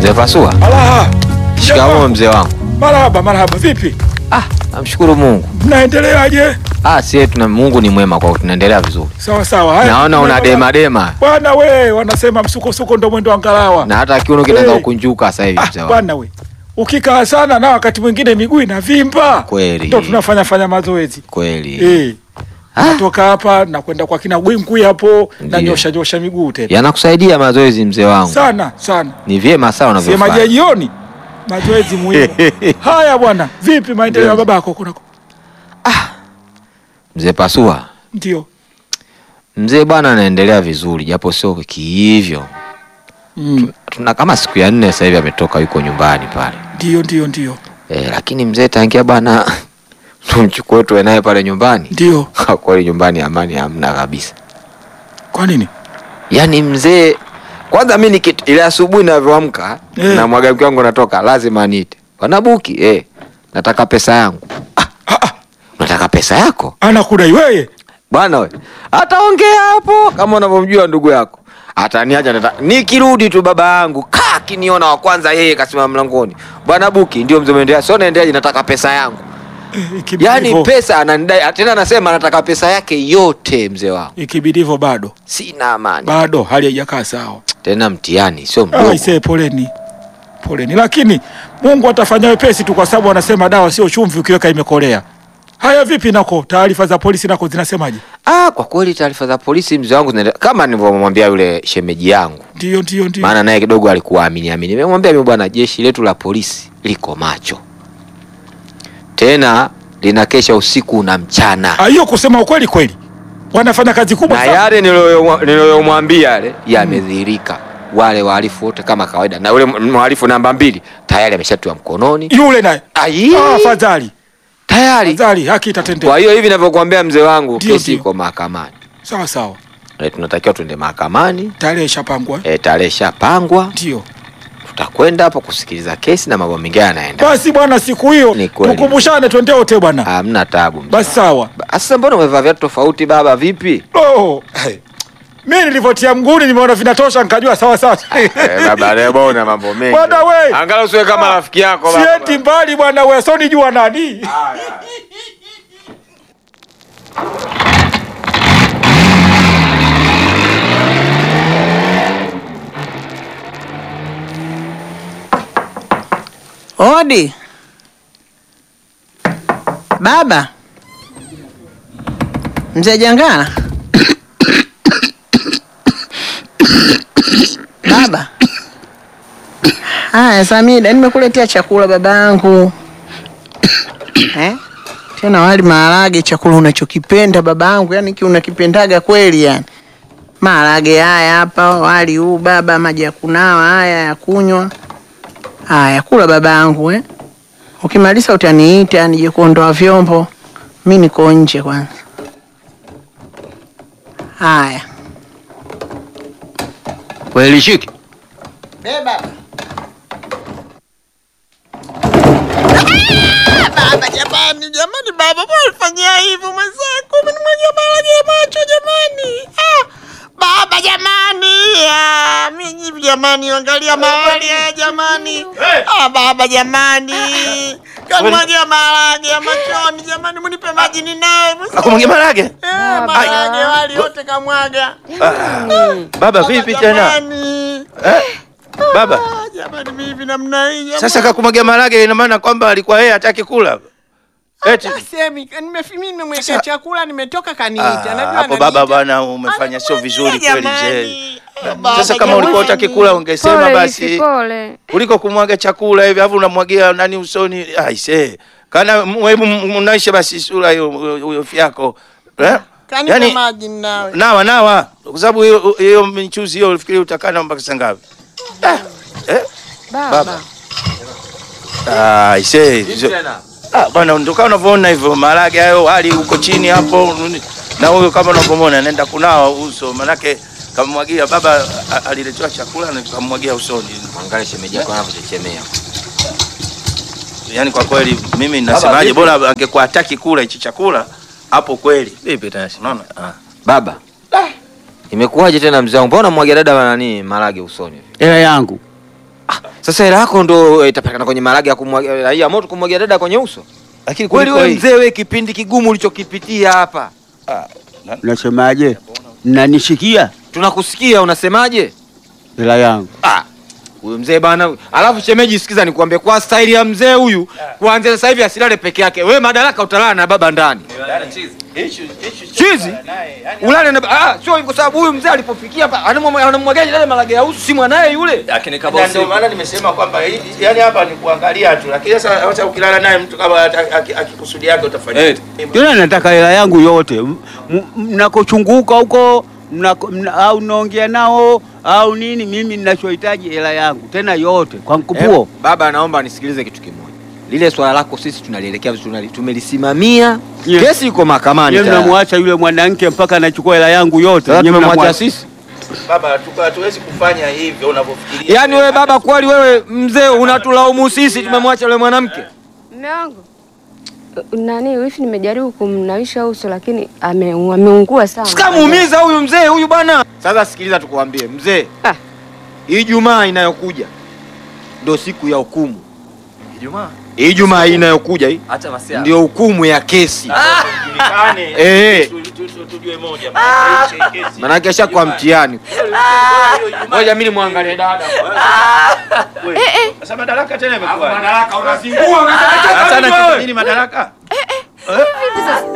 Mzee Pasua, Ala. shikamoo mzee wangu. Marhaba, marhaba. Vipi? Ah, namshukuru Mungu. Mnaendeleaje? Ah, sie tuna Mungu ni mwema kwa tunaendelea vizuri. Sawa sawa. Haya. Naona una dema dema Bwana we, wanasema msukosuko ndo mwendo wa ngalawa. na hata kiuno kinaanza Hey. kukunjuka sasa hivi mzee Ah, wangu. bwana we. Ukikaa sana na wakati mwingine miguu inavimba. Kweli. Ndo tunafanya fanya mazoezi. Kweli. Eh. Ah. Natoka hapa na kwenda kwa kina Gwingwi hapo na Ndiyo. nyosha nyosha miguu tena. Yanakusaidia mazoezi mzee wangu. Sana sana. Ni vyema sana Sema je unavyofanya. jioni? Mazoezi muhimu. Haya bwana, vipi maendeleo ya Ndio. babako kunako? Mzee Pasua, Ndio. mzee bwana anaendelea vizuri japo sio kihivyo. Mm. Tuna kama siku ya nne sasa hivi ametoka yuko nyumbani pale. Ndio ndio ndio. Eh, lakini mzee tangia bwana tumchukue tuwe naye pale nyumbani. Ndio. Kwa kweli nyumbani amani hamna kabisa. Kwa nini? Yaani mzee, kwanza mi nikit ile asubuhi navyoamka Eh. na mwaga mke wangu natoka, lazima aniite bwana Buki, eh, nataka pesa yangu. Ah, Ah, ah. unataka pesa yako Anakudai wewe? bwana? We ataongea hapo kama unavyomjua ndugu yako, ataniacha nata... nikirudi tu baba yangu kaa kiniona wa kwanza, yeye kasimama mlangoni, bwana Buki, ndio mzee umeendea, sio naendeaje, nataka pesa yangu. Eh, ikibidi Yaani hivyo- pesa ananidai, tena anasema anataka pesa yake yote. Mzee wangu, ikibidi hivyo bado sina amani bado hali haijakaa sawa. tena, mtihani sio mdogo. Aisee, poleni poleni, lakini Mungu atafanya wepesi tu, kwa sababu wanasema dawa sio chumvi, ukiweka imekolea. Haya, vipi nako taarifa za polisi nako zinasemaje? Ah, kwa kweli taarifa za polisi mzee wangu zinaendelea kama nilivyomwambia yule shemeji yangu, Ndio ndio ndio. maana naye kidogo alikuwa amini amini. Nimemwambia mimi bwana, jeshi letu la polisi liko macho, tena linakesha usiku na mchana, Ah, hiyo kusema ukweli kweli wanafanya kazi kubwa na sana. yale niliyo- niliyomwambia yale yamedhihirika. Wale wahalifu wote kama kawaida, na yule mhalifu namba mbili tayari ameshatiwa mkononi. Yule naye Ai, ah, fadhali tayari. fadhali, haki itatendeka. Kwa hiyo hivi ninavyokuambia mzee wangu, Ndio, kesi ndio. iko mahakamani. Sawa sawa, E, tunatakiwa tuende mahakamani. tarehe ishapangwa. E, tarehe ishapangwa Ndio tutakwenda hapo kusikiliza kesi na mambo mengine yanaenda. basi bwana, siku hiyo Ni kweli. tukumbushane, twende wote bwana. Hamna tabu. mzee Basi wangu. sawa. Ba- Sasa mbona umevaa viatu tofauti baba, vipi? Oh, mi nilivyotia mguni nimeona vinatosha, nikajua sawa sawa. Eh, baba leo mbona mambo mengi. Bwana we. Angalau usiwe kama rafiki yako baba. Siendi mbali bwana we, so nijua nani. Odi baba, mzee Jangala. Baba, haya Samida, nimekuletea chakula babangu eh? Tena wali maharage, chakula unachokipenda babangu, yani ki unakipendaga kweli yani. Maharage haya hapa, wali huu baba, maji ya kunawa haya ya kunywa Haya, kula babangu eh. Ukimaliza utaniita nije kuondoa vyombo. Mi niko nje kwanza. Haya. Kweli shiki. Beba. Baba jamani, jamani baba, mbona unifanyia hivyo mwenzangu? Umenimwagia maji ya macho jamani. Ah, baba jamani. Ah, mimi jamani, angalia mahali haya jamani. Ah, baba jamani. Kanimwagia maharage ya machoni jamani, munipe maji ninawe. Akumwagia maharage? Eh, maharage wali yote kamwaga. Baba vipi tena? Jamani. Eh? Baba, Ah, jamani mimi namna hii jamani. sasa kakumwagia maharage ina maana kwamba alikuwa yeye hataki kula. Eti Semi, nimefimi nimemwekea Sasa- chakula nimetoka kaniita. Ah, Najua hapo ananiita. baba bwana umefanya sio vizuri kweli Jamani. mzee. Ah, baba, Sasa kama ulikuwa jamani. hutaki kula ungesema Pole, basi Isi, pole. kuliko kumwaga chakula hivi alafu unamwagia nani usoni. Aise. Kana hebu mnaisha basi sura hiyo hiyo fyako. Eh? Kanipa Yaani maji nawe. nawa nawa kwa sababu hiyo hiyo michuzi hiyo ulifikiri utakaa nayo mpaka saa ngapi? Ah, Eh? Baba. Ah, ise. Ah, bwana ndio kama unavyoona hivyo maharage hayo hali huko chini hapo na huyo kama unavyomwona anaenda kunawa uso manake kamwagia baba a- aliletewa chakula na kamwagia usoni. Angalia shemeji yako anavyochechemea. Yaani kwa kweli mimi nasemaje bora angekuwa hataki kula hichi chakula hapo kweli. Vipi tena? Unaona? Ah. Baba. Imekuwaje tena mzee wangu? Mbona mwagia dada wa nani marage usoni? Hela yangu. Sasa hela yako ndo eh, itapatikana kwenye marage ya kumwagia raia moto kumwagia dada kwenye uso. Lakini Kweli kuliko wewe hii- mzee, wewe kipindi kigumu ulichokipitia hapa, Ah, na- Unasemaje? Mnanishikia tunakusikia unasemaje? hela yangu. Ah, huyu mzee bana. Alafu shemeji, sikiza nikwambie, kwa staili ya mzee huyu, kuanzia sasa hivi asilale peke yake. Wewe madaraka utalala na baba ndani. Chizi ulale na ah, sio hivyo, kwa sababu huyu mzee alipofikia hapa anamwaga- anamwagaje dada marage ya uso, si mwanaye yule. lakini Na kama ndio maana nimesema kwamba hii- yani hapa ni kuangalia tu, lakini sasa hata ukilala naye mtu kama ata- aki- akikusudia yake utafanya Eh. Tena nataka hela yangu yote. M- m- Mnakochunguka huko mnako- mna- au naongea nao au nini, mimi ninachohitaji hela yangu tena yote kwa mkupuo. Eh, baba, naomba nisikilize kitu kimoja. Lile swala lako sisi tunalielekea vizuri, tunali- tumelisimamia. Ye- Kesi iko mahakamani. Yeye tayari. mnamwacha yule mwanamke mpaka anachukua hela yangu yote. Sasa Nyie tumemwacha mnamwacha- sisi. baba, tuka- hatuwezi kufanya hivyo unavyofikiria. Yaani wewe baba, kweli wewe mzee unatulaumu sisi tumemwacha yule mwanamke? Mume wangu nani wifi, nimejaribu kumnawisha uso lakini ame, ameungua sana. Sikamuumiza huyu mzee huyu bwana. Sasa sikiliza, tukuambie mzee, Ah. Ijumaa inayokuja ndio siku ya hukumu. Ijumaa Ijumaa hii inayokuja hii acha masia. ndio hukumu ya kesi. Julikane, Eh. tu- tu- tu- tujue moja, maana hii kesi- Manake asha kwa mtihani. Ngoja mimi nimwangalie dada. Wewe, Sasa madaraka tena imekuwa. Madaraka unazingua Hata na kitu nini madaraka? Vipi sasa?